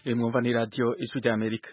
mwumva ni radiyo ijwi rya amerika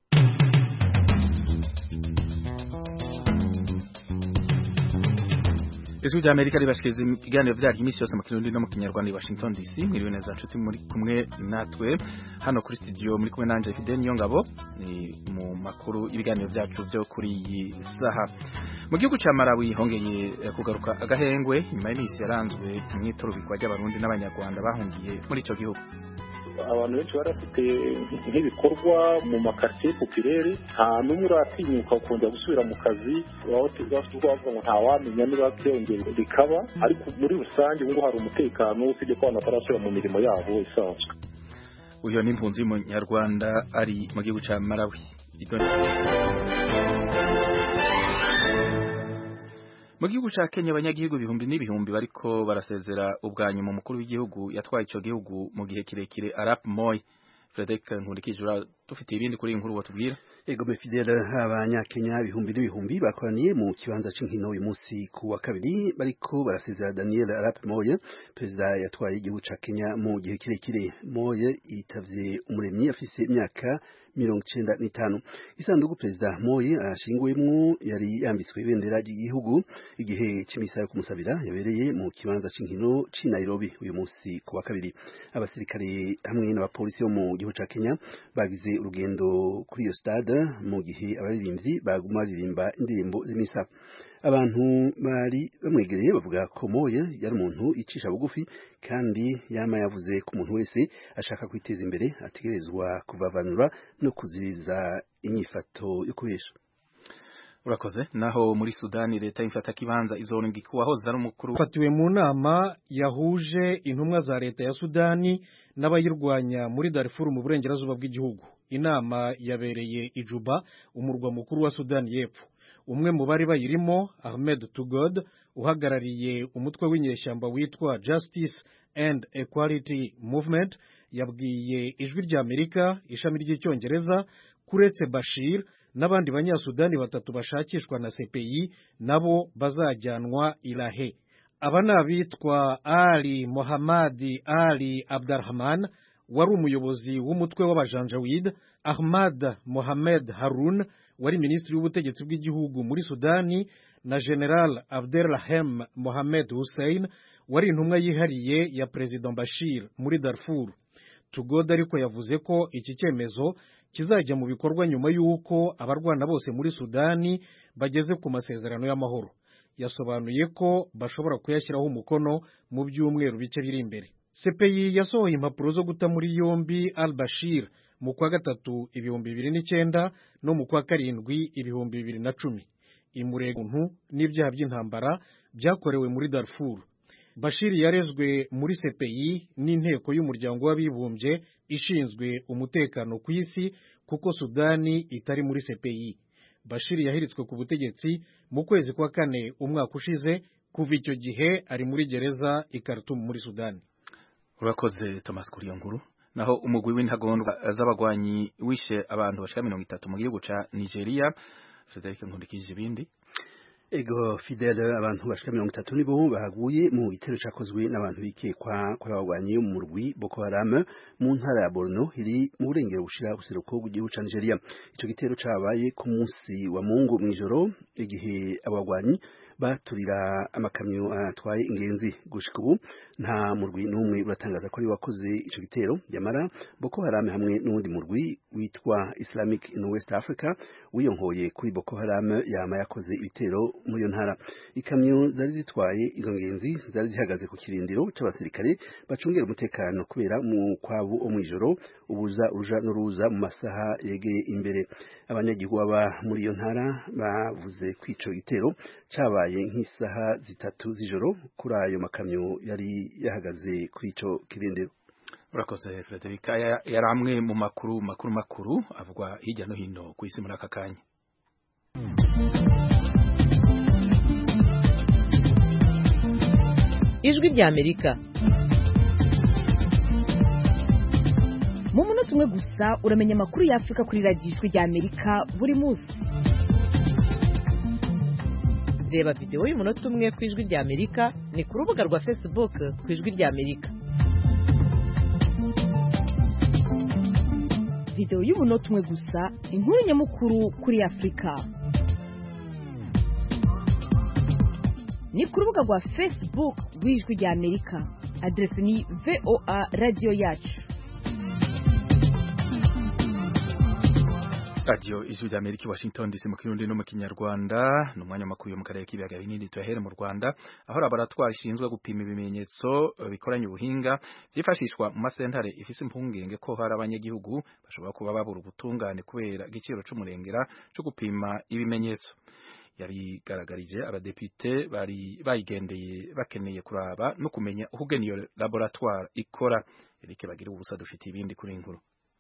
ijwi rya amerika ribashikiriza ibiganiro byaryo iminsi yose mu kirundi no mu kinyarwanda i washington dc mwiriwe neza nshuti muri kumwe natwe hano kuri studio muri kumwe nanje fide niyo ngabo ni mu makuru y'ibiganiro byacu byo kuri iyi saha mu gihugu cya Malawi hongeye kugaruka agahengwe nyuma y'iminsi yaranzwe imyitorobikwa ry'abarundi n'abanyarwanda bahungiye muri icyo gihugu abantu benshi bari bafite nk'ibikorwa mu makaritsiye popirere nta n'umwe uratinyuka kongera gusubira mu kazi bavuga ngo ntawamenya niba byongera bikaba ariko muri rusange ubu hari umutekano usibye ko abantu batarasubira mu mirimo yabo isanzwe uyu ni impunzi y'umunyarwanda ari mu gihugu cya Malawi mu gihugu ca Kenya abanyagihugu ibihumbi n'ibihumbi bariko barasezera ubwa nyuma umukuru w'igihugu yatwaye ico gihugu mu gihe kirekire Arap Moi Frederick Nkurikijura dufite ibindi kuri inkuru batubwira Ego Fidel abanyakenya ibihumbi n'ibihumbi bakoraniye mu kibanza c'inkino uyu munsi ku wa kabiri bariko barasezera Daniel Arap Moi perezida yatwaye igihugu ca Kenya mu gihe kirekire Moi yitavye umuremyi afise imyaka mirongo icenda n'itanu isanduku perezida Moi ashinguwemwo yari yambitswe ibendera ry'igihugu igihe c'imisa yo kumusabira yabereye mu kibanza c'inkino c'i Nairobi uyu munsi ku wa kabiri abasirikare hamwe n'abapolisi bo mu gihugu ca Kenya bagize urugendo kuri iyo stade mu gihe abaririmbyi baguma baririmba indirimbo z'imisa abantu bari bamwegereye bavuga ko Moye yari umuntu icisha bugufi kandi yama yavuze ko umuntu wese ashaka kwiteza imbere ategerezwa kuvavanura no kuziriza inyifato yo kubesha urakoze naho muri Sudani leta imfata kibanza izoringa kuwahoze ari umukuru fatiwe mu nama yahuje intumwa za leta ya Sudani n'abayirwanya muri Darfur mu burengerazuba bw'igihugu inama yabereye i Juba umurwa mukuru wa Sudani y'Epfo umwe mu bari bayirimo Ahmed Tugod uhagarariye umutwe w'inyeshyamba witwa Justice and Equality Movement yabwiye ijwi rya Amerika ishami ry'icyongereza kuretse Bashir n'abandi banyasudani batatu bashakishwa na CPI nabo bazajyanwa irahe aba ni abitwa Ali Mohammadi Ali Abdurrahman wari umuyobozi w'umutwe w'abajanjawid Ahmad Mohamed Harun wari minisitiri w'ubutegetsi bw'igihugu muri Sudani na General Abdelrahem Mohamed Hussein wari intumwa yihariye ya President Bashir muri Darfur Tugod ariko yavuze ko iki cyemezo kizajya mu bikorwa nyuma y'uko abarwana bose muri Sudani bageze ku masezerano y'amahoro yasobanuye ko bashobora kuyashyiraho umukono mu byumweru bike biri imbere CPI yasohoye impapuro zo guta muri yombi Al Bashir mu kwa gatatu ibihumbi bibiri n'icyenda no mu kwa karindwi ibihumbi bibiri na cumi imureguntu n'ibyaha by'intambara byakorewe muri Darfur Bashir yarezwe muri CPI n'inteko y'umuryango w'abibumbye ishinzwe umutekano ku isi kuko Sudani itari muri CPI Bashir yahiritswe ku butegetsi mu kwezi kwa kane umwaka ushize kuva icyo gihe ari muri gereza i Khartoum muri Sudani urakoze Thomas Kuriyo nkuru naho umugwi w'intagondwa z'abagwanyi wishe abantu bashika mirongo itatu mu gihugu ca Nigeria Frederic Nkundikije ibindi Ego Fidel abantu bashika mirongo itatu nibo bahaguye mu gitero cakozwe n'abantu bikekwa kuri abagwanyi mu murwi Boko Haram mu ntara ya Borno iri mu burengero bushira buseruko bw'igihugu ca Nigeria ico gitero cabaye ku munsi wa Mungu mw'ijoro igihe abagwanyi baturira amakamyo atwaye ingenzi gushika ubu nta murwi n'umwe uratangaza ko ari wakoze ico gitero yamara Boko Haram hamwe n'undi murwi witwa Islamic in West Africa wiyonkoye kuri Boko Haram yama yakoze ibitero muri iyo ntara ikamyo zari zitwaye izo ngenzi zari zihagaze ku kirindiro c'abasirikare bacungera umutekano kubera mu kwabu o mw'ijoro ubuza uruja n'uruza mu masaha yegeye imbere abanyagihugu baba muri iyo ntara bavuze ko ico gitero cabaye nk'isaha zitatu z'ijoro kuri ayo makamyo yari yahagaze kuri ico kirindiro urakoze Frederic yari amwe mu makuru makuru makuru avugwa hirya no hino ku isi muri aka kanya ijwi rya amerika mu munota umwe gusa uramenya amakuru y'afurika kuri radiyo ijwi rya amerika buri munsi reba videwo y'umunota umwe ku ijwi rya amerika ni ku rubuga rwa facebook ku ijwi rya amerika videwo y'umunota umwe gusa inkuru nyamukuru kuri afurika ni ku rubuga rwa facebook rw'ijwi rya amerika aderesi ni voa radiyo yacu radiyo ijwi rya amerika i washington dc mu kirundi no mu kinyarwanda ni umwanya makuru yo mu karere k'ibiyaga binini tuyahere mu rwanda aho laboratwari ishinzwe gupima ibimenyetso bikoranye ubuhinga byifashishwa mu masentare ifise impungenge ko hari abanyagihugu bashobora kuba babura ubutungane kubera igiciro c'umurengera co gupima ibimenyetso yabigaragarije abadepite bari bayigendeye bakeneye kuraba no kumenya ukugena iyo laboratoire ikora Eric bagira ubusa dufite ibindi kuri inkuru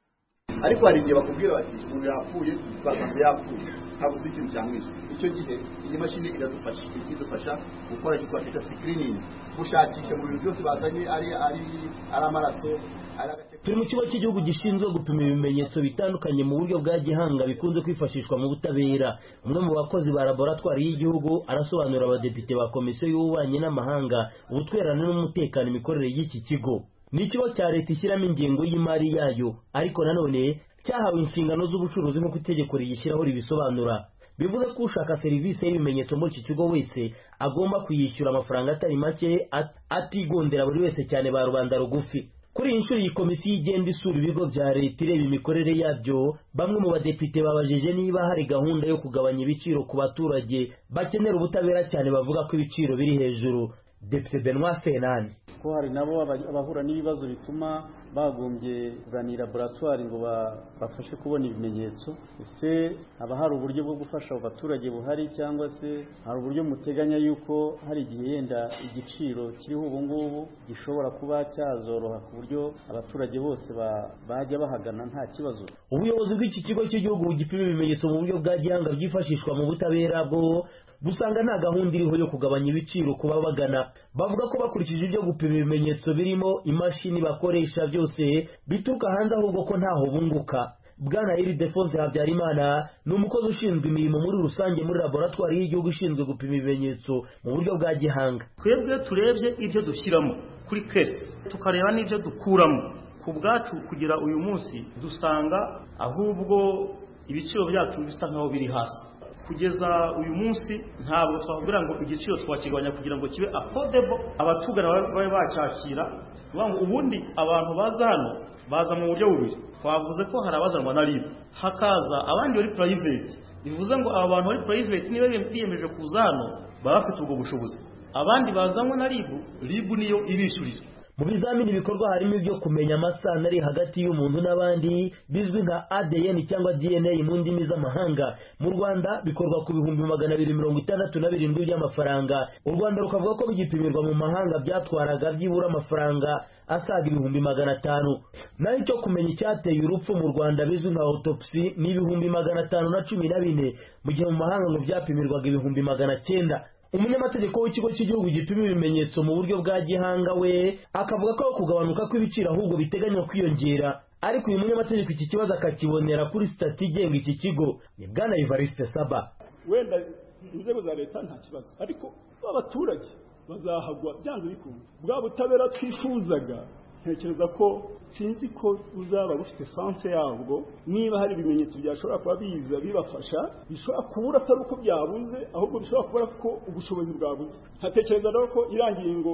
ariko hari igihe bakubwira bati umuntu yapfuye basanze yapfuye ntabwo uzi ikintu cyamwishe icyo gihe iyi mashini iradufasha ikidufasha gukora icyo twakita screening gushakisha mu bintu byose bazanye ari ari ari amaraso turi mu kigo cy'igihugu gishinzwe gupima ibimenyetso bitandukanye mu buryo bwa gihanga bikunze kwifashishwa mu butabera umwe mu bakozi ba laboratwari y'igihugu arasobanurira abadepite ba komisiyo y'ububanyi n'amahanga ubutwererane n'umutekano imikorere y'iki kigo ni ikigo cya leta ishyiramo ingengo y'imari yayo ariko nanone cyahawe inshingano z'ubucuruzi nk'uko itegeko riyishyiraho ribisobanura bivuze ko ushaka serivisi y'ibimenyetso muri iki kigo wese agomba kuyishyura amafaranga atari make atigondera buri wese cyane ba rubanda rugufi kuri iyi nshuro iyi komisiyo igenda isura ibigo bya leta ireba imikorere yabyo bamwe mu badepite babajije niba hari gahunda yo kugabanya ibiciro ku baturage bakenera ubutabera cyane bavuga ko ibiciro biri hejuru depite benoit senani ko hari nabo abahura n'ibibazo bituma bagombye kuganira laboratwari ngo bafashe kubona ibimenyetso ese haba hari uburyo bwo gufasha abo baturage buhari cyangwa se hari uburyo muteganya yuko hari igihe yenda igiciro kiriho ubu ngubu gishobora kuba cyazoroha ku buryo abaturage bose bajya bahagana nta kibazo ubuyobozi bw'iki kigo cy'igihugu gipima ibimenyetso mu buryo bwa gihanga byifashishwa mu butabera bwo busanga nta gahunda iriho yo kugabanya ibiciro ku babagana bavuga ko bakurikije ibyo gupima ibimenyetso birimo imashini bakoresha byose bituruka hanze ahubwo ko ntaho bunguka bwana iri defonse habyarimana ni umukozi ushinzwe imirimo muri rusange muri laboratwari y'igihugu ishinzwe gupima ibimenyetso mu buryo bwa gihanga twebwe turebye ibyo dushyiramo kuri kesi tukareba n'ibyo dukuramo ku bwacu kugira uyu munsi dusanga ahubwo ibiciro byacu bisa nkaho biri hasi kugeza uyu munsi ntabwo twakubwira ngo igiciro twakigabanya kugira ngo kibe affordable abatugana babe bacyakira ubundi abantu baza hano baza mu buryo bubiri twavuze ko hari abazanwa na ribu hakaza abandi bari private bivuze ngo aba bantu bari private niba biyemeje kuza hano baba bafite ubwo bushobozi abandi bazanwa na ribu ribu niyo ibishyurira mu bizamini bikorwa harimo ibyo kumenya amasano ari hagati y'umuntu n'abandi bizwi nka ADN cyangwa DNA mu ndimi z'amahanga mu Rwanda bikorwa ku bihumbi magana abiri mirongo itandatu na birindwi by'amafaranga u Rwanda rukavuga ko bigipimirwa mu mahanga byatwaraga byibura amafaranga asaga ibihumbi magana atanu naho icyo kumenya icyateye urupfu mu Rwanda bizwi nka autopsy ni ibihumbi magana atanu na cumi na bine mu gihe mu mahanga ngo byapimirwaga ibihumbi magana cyenda umunyamategeko w'ikigo cy'igihugu gipima ibimenyetso mu buryo bwa gihanga we akavuga ko kugabanuka kw'ibiciro ahubwo biteganywa kwiyongera ariko uyu munyamategeko iki kibazo akakibonera kuri sitati igenga iki kigo ni bwana Evariste Saba wenda inzego za leta nta kibazo ariko abaturage bazahagwa byanze bikunze bwa butabera twifuzaga ntekereza ko sinzi ko buzaba bufite sanse yabwo niba hari ibimenyetso byashobora kuba biza bibafasha bishobora kubura atari uko byabuze ahubwo bishobora kubura ko ubushobozi bwabuze nkatekereza rero ko irangiye ngo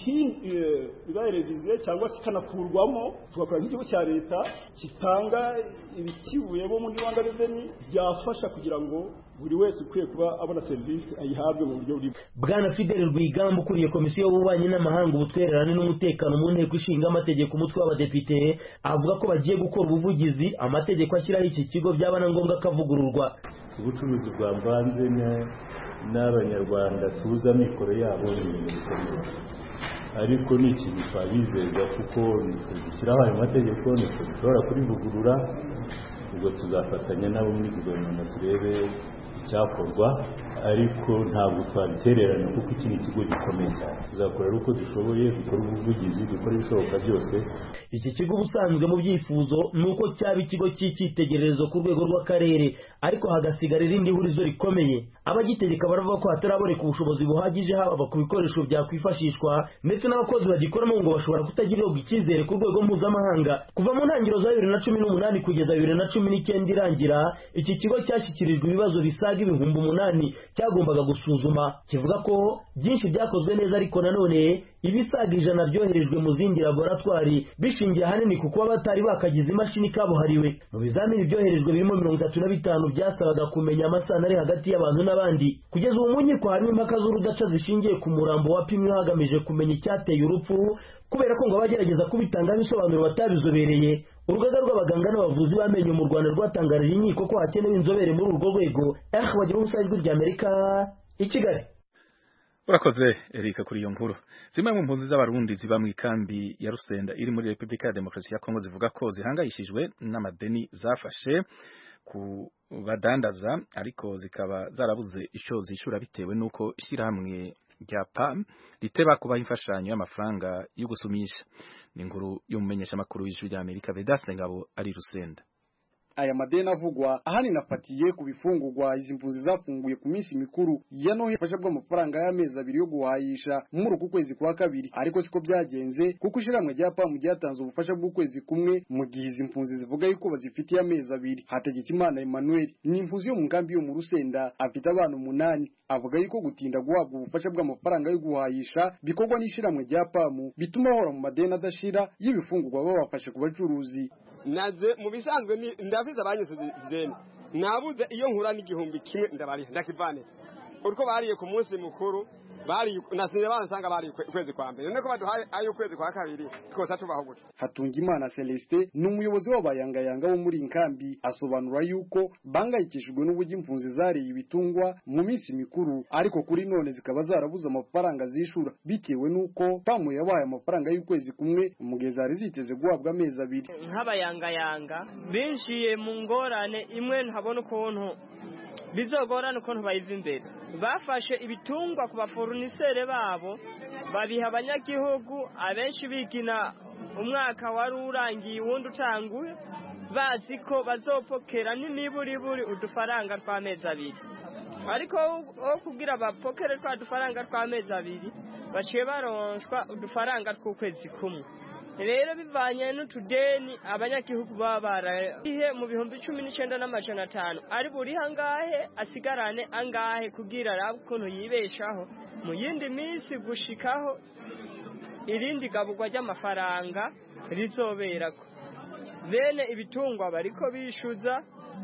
ibaye reviziyo cyangwa se ikanakurwamo tugakora nk'ikigo cya leta gitanga ibikivuyemo muri rwanda reveni byafasha kugira ngo buri wese ukwiye kuba abona serivisi ayihabwe mu buryo buri bwana fidel rwigamba ukuriye komisiyo y'ububanyi n'amahanga ubutwererane n'umutekano mu nteko ishinga amategeko umutwe w'abadepite avuga ko bagiye gukora ubuvugizi amategeko ashyiraho iki kigo byaba na ngombwa akavugururwa ubucuruzi bwavanze n'abanyarwanda tuzi amikoro yabo ni ibintu bikomeye ariko ni ikintu twabizeza kuko nitwe dushyiraho ayo mategeko nitwe dushobora kurivugurura ubwo tuzafatanya nabo muri guverinoma turebe icyakorwa ariko ntabwo twabitererana kuko iki ni ikigo gikomeye tuzakora uko dushoboye dukora ubuvugizi dukora ibishoboka byose iki kigo ubusanzwe mu byifuzo ni uko cyaba ikigo cy'icyitegererezo ku rwego rw'akarere ariko hagasigara irindi hurizo rikomeye abagitegeka baravuga ko hataraboneka ubushobozi buhagije haba ku bikoresho byakwifashishwa ndetse n'abakozi bagikoramo ngo bashobora kutagirirwa icyizere ku rwego mpuzamahanga kuva mu ntangiriro za bibiri na cumi n'umunani kugeza bibiri na cumi n'icyenda irangira iki kigo cyashyikirijwe ibibazo bisaga ibihumbi umunani cyagombaga gusuzuma kivuga ko byinshi byakozwe neza ariko nanone ibisaga ijana byoherejwe mu zindi laboratwari bishingiye ahanini ku kuba batari bakagize imashini kabuhariwe mu bizamini byoherejwe birimo mirongo itatu na bitanu byasabaga kumenya amasano ari hagati y'abantu n'abandi kugeza ubu mu nkiko harimo impaka z'urudaca zishingiye ku murambo wapimwe hagamijwe kumenya icyateye urupfu kubera ko ngo abagerageza kubitangaho ibisobanuro batabizobereye urugaga rw'abaganga n'abavuzi b'amenyo mu rwanda rwatangarije inkiko ko hakenewe inzobere muri urwo rwego eh bagira ubusa ijwi ry'amerika i kigali urakoze erika kuri iyo nkuru zimwe mu mpunzi z'abarundi ziba mu ikambi ya rusenda iri muri repubulika ya demokarasi ya kongo zivuga ko zihangayishijwe n'amadeni zafashe ku badandaza ariko zikaba zarabuze icyo zishyura bitewe n'uko ishyirahamwe rya PAM riteba kubaha imfashanyo y'amafaranga yo gusumisha ni inkuru y'umumenyeshamakuru w'ijwi rya Amerika Vedaste Ngabo ari Rusenda aya madeni avugwa ahanini afatiye ku bifungurwa izi mpunzi zafunguye ku minsi mikuru ya noheli ifasha bw'amafaranga y'amezi abiri yo guhayisha muri uku kwezi kwa kabiri ariko siko byagenze kuko ishyirahamwe rya pamu ryatanze ubufasha bw'ukwezi kumwe mu gihe izi mpunzi zivuga yuko bazifitiye amezi abiri hategekimana emmanuel ni impunzi yo mu nkambi yo mu rusenda afite abana umunani avuga yuko gutinda guhabwa ubufasha bw'amafaranga yo guhayisha bikorwa n'ishyirahamwe rya pamu bituma bahora mu madeni adashira y'ibifungurwa babafashe ku bacuruzi naze mu bisanzwe ndavize abanyuze ideni nabuze iyo nkura n'igihumbi kimwe ndabariha ndakivane uriko bariye ku munsi mukuru bari nasinze bansanga bari ukwezi kwa mbere none ko baduhaye ayo ukwezi kwa kabiri twose tubaho gutya Hatungimana Celestin ni umuyobozi w'abayangayanga bo muri inkambi asobanura yuko bangayikishijwe n'uburyo impunzi zariye ibitungwa mu minsi mikuru ariko kuri none zikaba zarabuze amafaranga zishura bitewe n'uko pamu yabaye amafaranga y'ukwezi kumwe mu gihe zari ziteze guhabwa amezi abiri nk'abayangayanga binjiye mu ngorane imwe ntabona ukuntu bizogorana ukuntu bayiva imbere bafashe ibitungwa ku baforunisere babo babiha abanyagihugu abenshi bigina umwaka wari urangiye uwundi utanguye bazi ko bazopokera n'imiburiburi udufaranga tw'amezi abiri ariko wo kubwira bapokere twa dufaranga tw'amezi abiri baciye baronshwa udufaranga tw'ukwezi kumwe rero bivanye n'utudeni abanyagihugu baba barahihe mu bihumbi cumi n'icyenda n'amajana atanu ari buri angahe asigarane angahe kubwira arabe ukuntu yibeshaho mu yindi minsi gushikaho irindi gaburwa ry'amafaranga rizoberako bene ibitungwa bariko bishyuza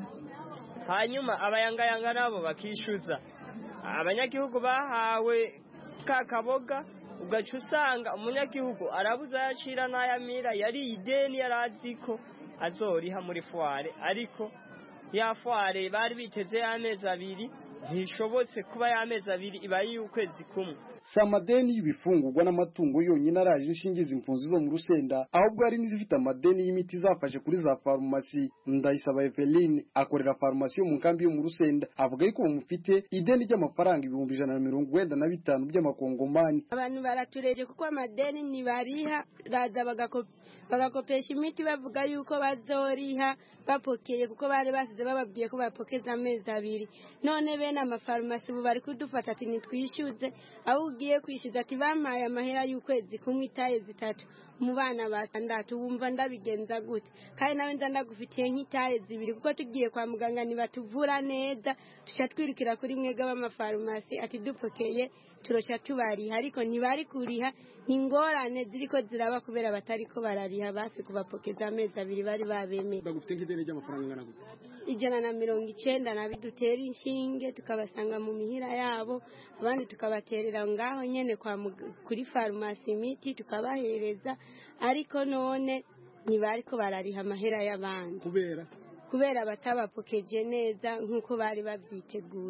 hanyuma abayangayanga nabo bakishyuza abanyagihugu bahawe ka kaboga ugaca usanga umunyagihugu arabuze ayacira n'ayamira yari ideni yari azi ko azoriha muri fuware ariko ya fuware bari biteze y'amezi abiri ntishobotse kuba y'amezi abiri iba y'ukwezi kumwe si amadeni y'ibifungurwa n'amatungo yonyine araje inshingiza impunzi zo mu rusenda ahubwo hari n'izifite amadeni y'imiti zafashe kuri za farumasi ndayisaba eveline akorera farumasi yo mu nkambi yo mu rusenda avuga yuko bamufite ideni ry'amafaranga ibihumbi ijana na mirongo wenda na bitanu by'amakongomani abantu baratureje kuko amadeni ntibariha raza bagakopesha imiti bavuga yuko bazoriha bapokeye kuko bari basize bababwiye ko bapokeza amezi abiri none bene amafarumasi ubu bari kudufata ati nitwishyuze aho ugiye kwishyuza ati bampaye amahera y'ukwezi kumwe itaye zitatu mu bana batandatu wumva ndabigenza gute kandi nawe nza ndagufitiye nk'itaye zibiri kuko tugiye kwa muganga ntibatuvura neza tujya twirukira kuri mwega b'amafarumasi ati dupokeye turashya tubariha ariko ntibari kuriha ni ingorane ziri ko ziraba kubera batari ko barariha basi kubapokeza amezi abiri bari babemeye bagufite nk'ideni ry'amafaranga angana gute ijana na mirongo icyenda na dutera inshinge tukabasanga mu mihira yabo abandi tukabaterera ngaho nyine kuri farumasi imiti tukabahereza ariko none ntibari ko barariha amahera y'abandi kubera kubera batabapokeje neza nk'uko bari babyiteguriye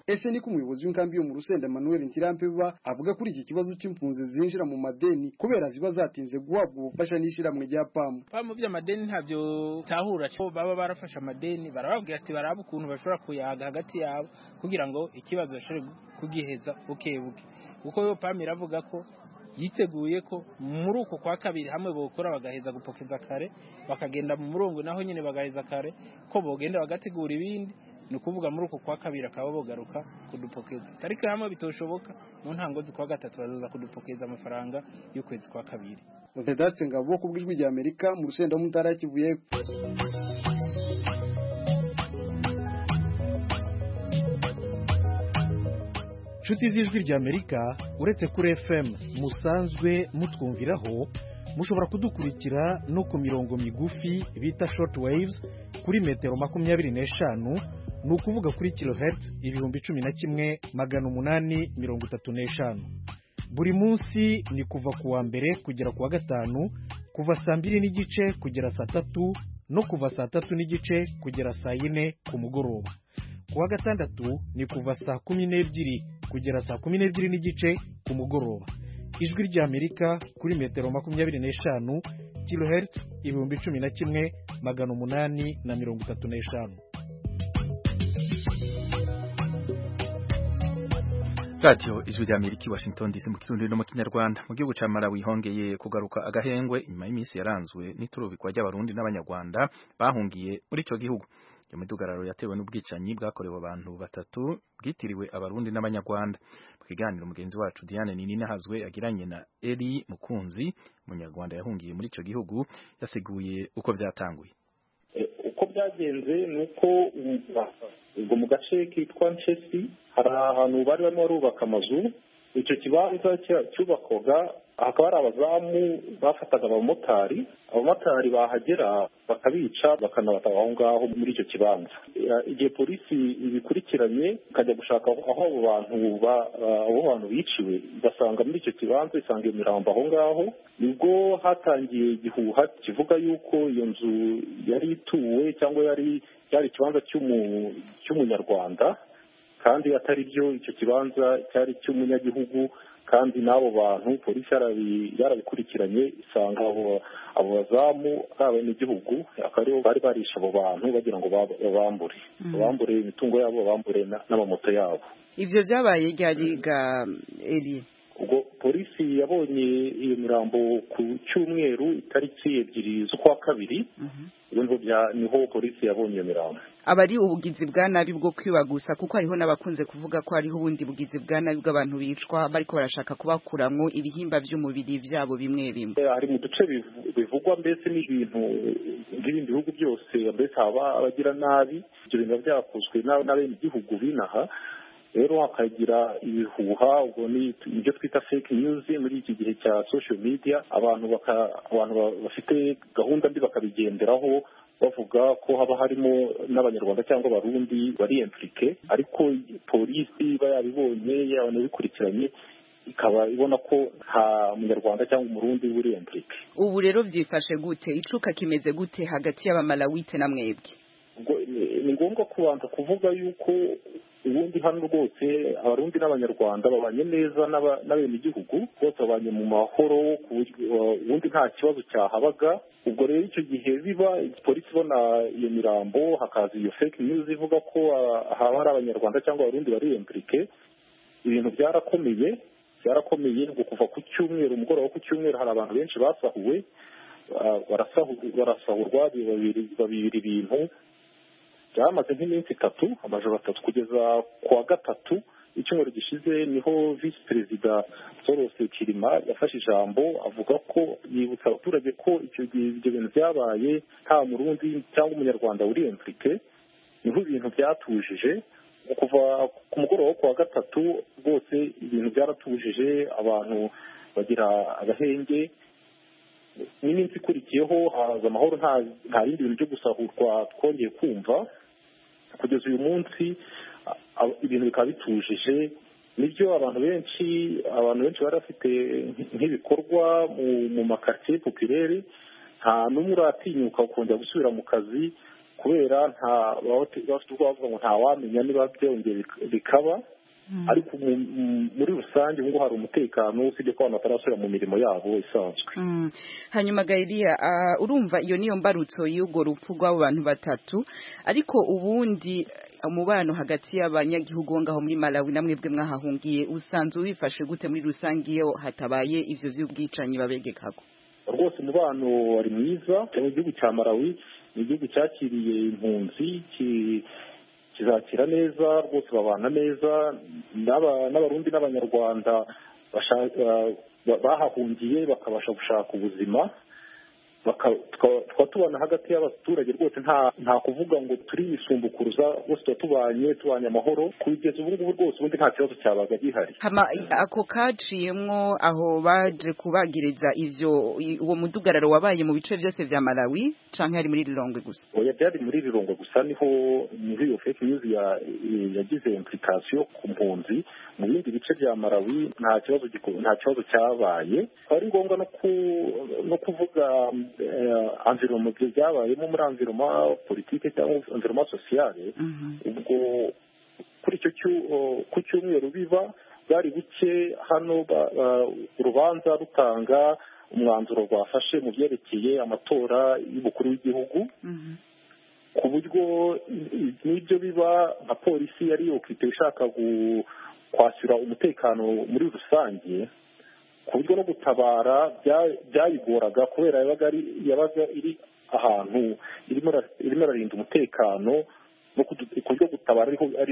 ese niko umuyobozi w'inkambi yo mu rusenda Emmanuel Ntirampeba avuga kuri iki kibazo c'impunzi zinjira mu madeni kubera ziba zatinze guhabwa ubufasha n'ishyirahamwe rya pamu pamu by'amadeni ntabyo tahura cyo baba barafashe amadeni barababwira ati baraba ukuntu bashobora kuyaga hagati yabo kugira ngo ikibazo bashobore kugiheza buke buke kuko yo pamu iravuga ko yiteguye ko muri uko kwa kabiri hamwe bokora bagaheza gupokeza kare bakagenda mu murongo naho nyine bagaheza kare ko bogenda bagategura ibindi ni ukuvuga muri uko kwa kabiri akaba bogaruka kudupokeza ariko hamwe bitoshoboka mu ntango z'ukwa gatatu bazaza kudupokeza amafaranga y'ukwezi kwa kabiri Vedatse Ngabo ku bw'ijwi rya Amerika mu rusenda mu ntara ya Kivu y'Epfo nshuti z'ijwi rya amerika uretse kuri fm musanzwe mutwumviraho mushobora kudukurikira no ku mirongo migufi bita short waves kuri metero makumyabiri n'eshanu ni ukuvuga kuri kilohertz ibihumbi cumi na kimwe magana umunani mirongo itatu n'eshanu buri munsi ni kuva ku wa mbere kugera ku wa gatanu kuva saa mbiri n'igice kugera saa tatu no kuva saa tatu n'igice kugera saa yine ku mugoroba ku wa gatandatu ni kuva saa kumi n'ebyiri kugera saa kumi n'ebyiri n'igice ku mugoroba ijwi ry'amerika kuri metero makumyabiri n'eshanu kilohertz ibihumbi cumi na kimwe magana umunani na mirongo itatu n'eshanu radiyo ijwi rya amerika i washington dc mu kirundi no mu kinyarwanda mu gihugu cya malawi hongeye kugaruka agahengwe inyuma y'iminsi yaranzwe n'iturubikwa ry'abarundi n'abanyarwanda bahungiye muri icyo gihugu iyo midugararo yatewe n'ubwicanyi bwakorewe abantu batatu bwitiriwe abarundi n'abanyarwanda mu kiganiro mugenzi wacu diane nini nahazwe yagiranye na eri mukunzi umunyarwanda yahungiye muri icyo gihugu yasiguye uko byatanguye uko byagenze ni uko ubwo mu gace kitwa nshesi hari ahantu bari barimo barubaka amazu icyo kibanza cyubakwaga hakaba hari abazamu bafataga abamotari abamotari bahagera bakabica bakanabata aho ngaho muri icyo kibanza igihe polisi ibikurikiranye ikajya gushaka aho abo bantu abo bantu biciwe igasanga muri icyo kibanza isanga iyo mirambo aho ngaho nibwo hatangiye igihuha kivuga yuko iyo nzu yari ituwe cyangwa yari cyari ikibanza cy'umunyarwanda kandi atari byo icyo kibanza cyari icy'umunyagihugu kandi n'abo bantu polisi yarabikurikiranye isanga abo bazamu ari abenegihugu akaba aribo bari barisha abo bantu bagira ngo babambure babambure imitungo yabo babambure n'amamoto yabo ibyo byabaye ryariga eri ubwo polisi yabonye iyo mirambo ku cyumweru itariki ebyiri z'ukwa kabiri niho polisi yabonye iyo mirambo aba ari ubugizi bwa nabi bwo kwiba gusa kuko hariho n'abakunze kuvuga ko hariho ubundi bugizi bwa nabi bw'abantu bicwa bariko barashaka kubakuramwo ibihimba by'umubiri byabo bimwe bimwe hari mu duce bivugwa mbese n'ibintu nk'ibindi bihugu byose mbese haba abagira nabi ibyo bintu byakozwe n'abenegihugu binaha rero hakagira ibihuha ubwo ni ibyo twita fake news muri iki gihe cya social media abantu abantu bafite gahunda mbi bakabigenderaho bavuga ko haba harimo n'abanyarwanda cyangwa abarundi bari implike ariko polisi iba yabibonye yanabikurikiranye ikaba ibona ko nta munyarwanda cyangwa umurundi uri implike ubu rero byifashe gute icuka kimeze gute hagati y'abamalawite na mwebwe ni ngombwa kubanza kuvuga yuko ubundi hano rwose abarundi n'abanyarwanda babanye neza n'abenegihugu bose babanye mu mahoro ubundi nta kibazo cyahabaga ubwo rero icyo gihe biba polisi ibona iyo mirambo hakaza iyo fake news ivuga ko haba hari abanyarwanda cyangwa abarundi bari implike ibintu byarakomeye byarakomeye ngo kuva ku cyumweru umugoroba ku cyumweru hari abantu benshi basahuwe barasahurwa babiri ibintu byamaze nk'iminsi itatu amajoro atatu kugeza ku wa gatatu icyumweru gishize niho visi perezida sorose kirima yafashe ijambo avuga ko yibutsa abaturage ko icyo gihe ibyo bintu byabaye nta murundi cyangwa umunyarwanda uri implike niho ibintu byatujije kuva ku mugoroba wo ku wa gatatu rwose ibintu byaratujije abantu bagira agahenge n'iminsi ikurikiyeho haza amahoro nta bindi bintu byo gusahurwa twongeye kumva kugeza uyu munsi ibintu bikaba bitujije nibyo abantu benshi abantu benshi bari bafite nk'ibikorwa mu makaritsiye popireri nta n'umwe uratinyuka kongera gusubira mu kazi kubera nta bafite ubwoba bavuga ngo ntawamenya niba byongeye bikaba ariko muri rusange ubu ngubu hari umutekano usibye ko abantu batarasubira mu mirimo yabo isanzwe hanyuma gahiriya urumva iyo niyo mbarutso y'urwo rupfu rw'abo bantu batatu ariko ubundi umubano hagati y'abanyagihugu bo ngaho muri malawi na mwebwe mwahahungiye usanzwe wifashe gute muri rusange iyo hatabaye ivyo vy'ubwicanyi babegekako rwose umubano wari mwiza mu gihugu cya malawi ni igihugu cyakiriye impunzi kizakira neza rwose babana neza n'abarundi n'abanyarwanda bahahungiye bakabasha gushaka ubuzima tukaba tubana hagati y'abaturage rwose nta kuvuga ngo turisumbukuruza bose tuba tubanye tubanye amahoro kugeza ubu ngubu rwose ubundi nta kibazo cyabaga gihari ako kaciyemwo aho baje kubagiriza ivyo uwo mudugararo wabaye mu bice byose vya malawi canke hari muri rirongwe gusa oya byari muri rirongwe gusa niho niho iyo fake news yagize implication ku mpunzi mu bindi bice bya malawi nta kibazo nta kibazo cyabaye ari ngombwa no kuvuga environnement byabayemo muri environnement politike cyangwa environnement sociale ubwo kuri icyo ku cyumweru biba bwari buke hano urubanza rutanga umwanzuro rwafashe mu byerekeye amatora y'umukuru w'igihugu ku buryo n'ibyo biba nka polisi yari yokite ishaka kwashyura umutekano muri rusange ku buryo no gutabara byayigoraga kubera yabaga iri ahantu irimo irarinda umutekano no ku buryo gutabara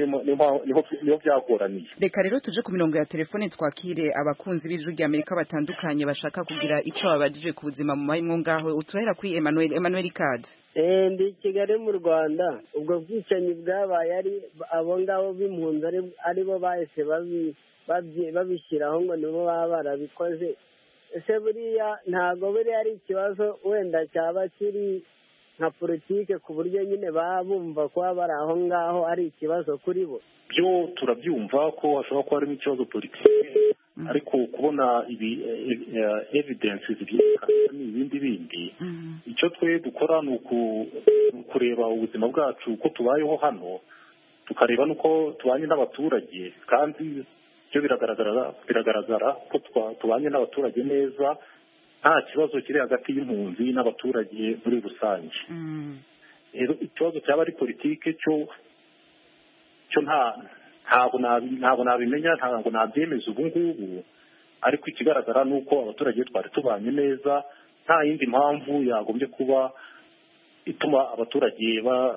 niho byagoraniye reka rero tuje ku mirongo ya telefone twakire abakunzi b'ijwi rya amerika batandukanye bashaka kugira icyo babajije ku buzima mu mahimwe ngaho uturahera kuri emmanuel emmanuel kadi ndi kigali mu rwanda ubwo bwicanyi bwabaye ari abo ngabo b'impunzi aribo bahise babishyiraho ngo nibo baba barabikoze ese buriya ntabwo buriya ari ikibazo wenda cyaba kiri nka politike ku buryo nyine baba bumva kuba bari aho ngaho ari ikibazo kuri bo byo turabyumva ko hashobora kuba harimo ikibazo politike ariko kubona ibi evidence zibyerekana ni ibindi bindi icyo twe dukora ni ukureba ubuzima bwacu uko tubayeho hano tukareba n'uko tubanye n'abaturage kandi byo biragaragara biragaragara ko tubanye n'abaturage neza nta kibazo kiri hagati y'impunzi n'abaturage muri rusange rero ikibazo cyaba ari politike cyo cyo nta ntabwo ntabwo nabimenya ntabwo nabyemeza ubu ngubu ariko ikigaragara ni uko abaturage twari tubanye neza nta yindi mpamvu yagombye kuba ituma abaturage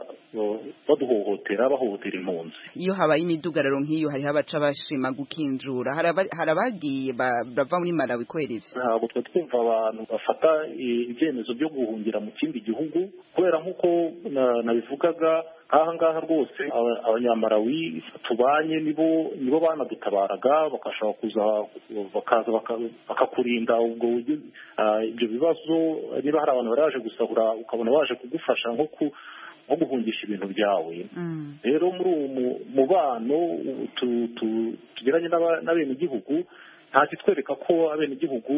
baduhohotera bahohotera impunzi iyo habaye imidugararo nk'iyo hariho abaca bashima gukinjura hari abagiye bava muri malawi kubera ivyo ntabwo twe twumva abantu bafata ibyemezo byo guhungira mu kindi gihugu kubera nk'uko nabivugaga nk'aha ngaha rwose abanyamarawi tubanye nibo nibo banadutabaraga bagashobora kuza bakaza bakakurinda ubwo ibyo bibazo niba hari abantu bari baje gusahura ukabona baje kugufasha nko ku nko guhungisha ibintu byawe rero muri uwo mubano tugiranye n'abenegihugu nta kitwereka ko abenegihugu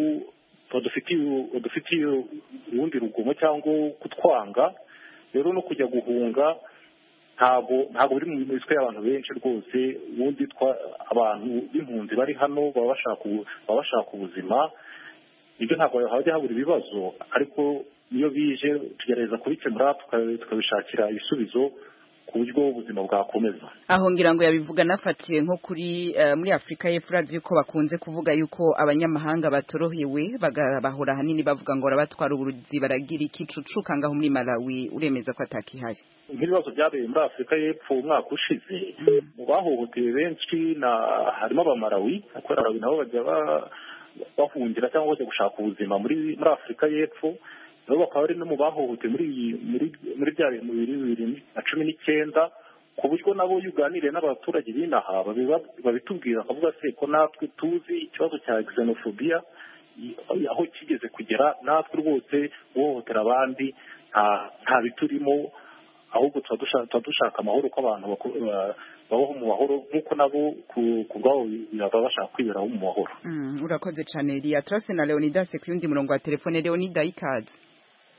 badufitiye urundi rugomo cyangwa kutwanga rero no kujya guhunga ntabwo ntabwo biri mu mitwe y'abantu benshi rwose ubundi abantu b'impunzi bari hano baba bashaka ubuzima ibyo ntabwo hajya habura ibibazo ariko iyo bije tugerageza kubikemura tukabishakira ibisubizo ku buryo ubuzima bwakomeza aho ngira ngo yabivuga nafatiye nko kuri muri afurika y'epfo urazi yuko bakunze kuvuga yuko abanyamahanga batorohewe bahora ahanini bavuga ngo barabatwara uburuzi baragira ikicucuka ngaho muri malawi uremeza ko atakihari nk'ibibazo byabereye muri afurika y'epfo umwaka ushize mu bahohotewe benshi harimo abamarawi kubera nabo bajya bahungira cyangwa bajya gushaka ubuzima muri muri afurika y'epfo nabo bakaba ari no mu bahohotewe muri muri muri bya bintu bibiri na cumi n'icyenda ku buryo nabo iyo uganiriye n'abaturage b'inaha babitubwira bakavuga se ko natwe tuzi ikibazo cya xenophobia aho kigeze kugera natwe rwose guhohotera abandi nta biturimo ahubwo tuba dushaka amahoro ko abantu babaho mu mahoro nk'uko nabo ku bwabo baba bashaka kwiberaho mu mahoro urakoze cyane riya turase na leonidas ku yundi murongo wa telefone leonida ikaze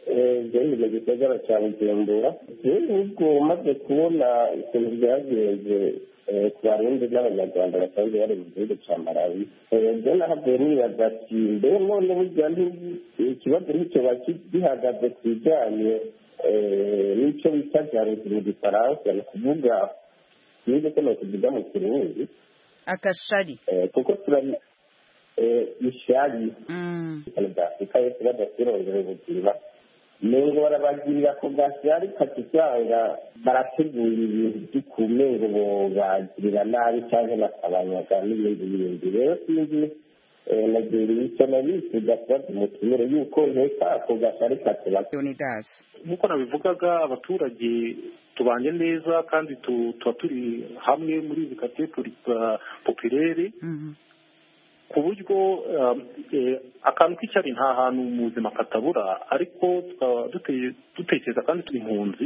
byari mu gisagara cya bujumbura ubwo umaze kubona ikintu byagenze ku barundi n'abanyarwanda basanzwe bari mu gihugu cya malawi byo nahavuye nibaza ati mbe none burya ikibazo nicyo gihagaze ku bijyanye n'icyo bita jaruzi mu gifaransa ni ukuvuga niba ko kuvuga mu kirundi akashari kuko turabi ishari bya afurika yose badasirongera ubuzima nengo barabagirira ku gashari kati usanga barateguye ibintu by'ukume ngo bobagirira nabi cyangwa bakabanyaga n'ibindi bindi rero sinzi nagira icyo nabifuza kubaza umutumire yuko nteka ako gashari katubaka nk'uko nabivugaga abaturage tubanye neza kandi tuba turi hamwe muri izi kate popirere ku buryo akantu k'icyari nta hantu mu buzima katabura ariko dutekereza kandi turi impunzi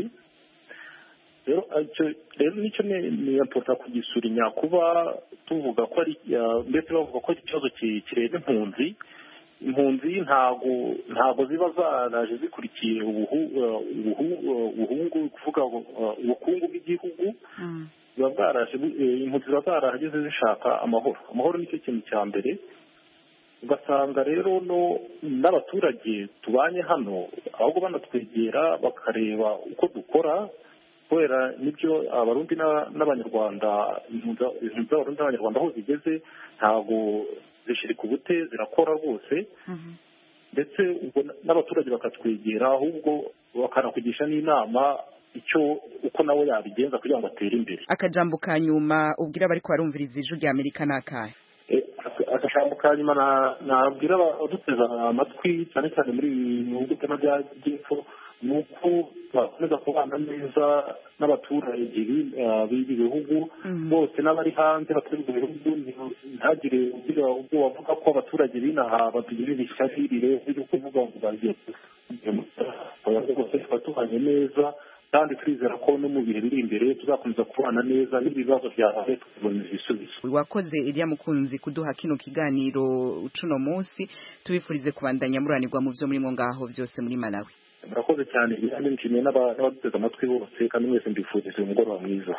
rero nicyo niyaporota kugisurinya kuba tuvuga ko ari mbese bavuga ko ari ikibazo kireba impunzi impunzi ntago ntago ziba zaraje zikurikiye ubuhungu kuvuga ubukungu bw'igihugu ziba bwaraje impunzi ziba zarahageze zishaka amahoro amahoro nicyo kintu cya mbere ugasanga rero no n'abaturage tubanye hano ahubwo banatwegera bakareba uko dukora kubera nibyo abarundi n'abanyarwanda impunzi z'abarundi n'abanyarwanda aho zigeze ntabwo zishirika ubute zirakora rwose ndetse n'abaturage bakatwegera ahubwo bakanakugisha n'inama icyo uko nawe yabigenza kugira ngo atere imbere akajambo ka nyuma ubwira abari kubarumviriza ijwi rya amerika ni akahe akajambo ka nyuma nabwira abaduteza amatwi cyane cyane muri ibi bihugu by'amajyepfo ni uko bakomeza kubana neza n'abaturage b'ibi bihugu bose n'abari hanze batari mu bihugu ntagire ugira ubwo bavuga ko abaturage b'inaha batugirira ishyari rirenze ryo kuvuga ngo bagiye rwose tuba tubanye neza kandi twizera ko no mu bihe biri imbere tuzakomeza kubana neza n'ibibazo byabaye tukabonera ibisubizo wakoze iriya mukunzi kuduha kino kiganiro cuno munsi tubifurize kubandanya muranirwa mu byo murimo ngaho byose muri malawi murakoze cyane kandi nshimiye n'abaduteze amatwi bose kandi mwese mbifurije umugoroba mwiza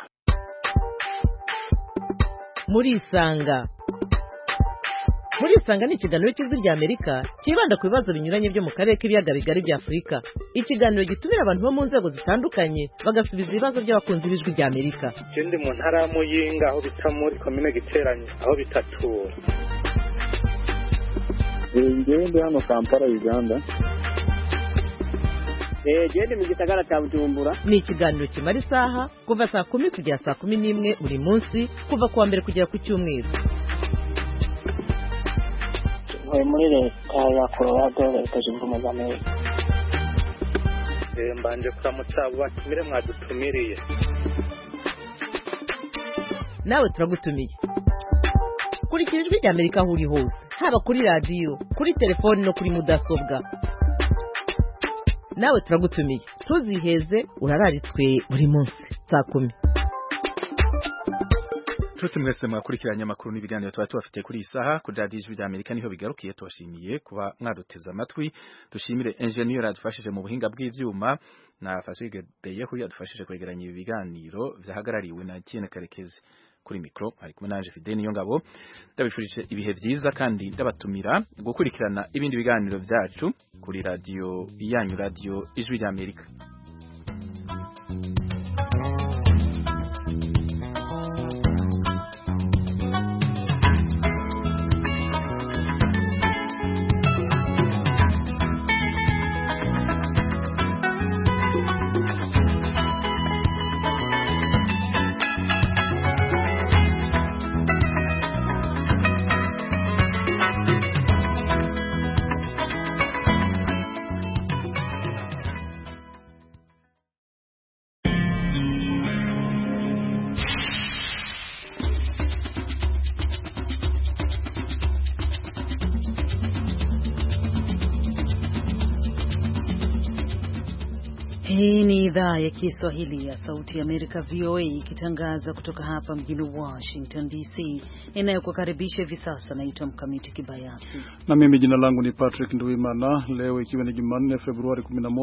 murisanga murisanga ni ikiganiro cy'ijwi rya amerika cyibanda ku bibazo binyuranye byo mu karere k'ibiyaga bigari bya afurika ikiganiro gitumira abantu bo mu nzego zitandukanye bagasubiza ibibazo by'abakunzi b'ijwi rya amerika ikindi mu ntara ya muyinga aho bita muri komine giteranye aho bita tura ngewe ndi hano kampala uganda gende mu gisagara cya bujumbura ni ikiganiro kimara isaha kuva saa kumi kugera saa kumi n'imwe buri munsi kuva ku wa mbere kugera ku cyumweru ntuye muri leta ya colorado leta zunze ubumwe za amerika mbanje kuramutsa abo batumire mwadutumiriye nawe turagutumiye kurikira ijwi rya amerika aho uri hose haba kuri radiyo kuri telefoni no kuri mudasobwa nawe turagutumiye ntuziheze urararitswe buri munsi saa kumi nshuti mwese mwakurikiranye amakuru n'ibiganiro tuba tubafitiye kuri iyi saha kuri radiyo ijwi rya amerika niho bigarukiye tubashimiye kuba mwaduteze amatwi dushimire enjeniyeri yadufashije mu buhinga bw'ibyuma na fasige beyehu yadufashije kwegeranya ibi biganiro byahagarariwe na Etienne karekezi kuri mikoro ari kumwe nanje Fidel niyo ngabo ndabifurije ibihe byiza kandi ndabatumira gukurikirana ibindi biganiro byacu kuri radiyo yanyu radiyo ijwi rya amerika Hii ni idhaa ya Kiswahili ya Sauti ya Amerika, VOA, ikitangaza kutoka hapa mjini Washington DC. Inayokukaribisha hivi sasa naitwa Mkamiti Kibayasi na mimi jina langu ni Patrick Nduimana. Leo ikiwa ni Jumanne, Februari 11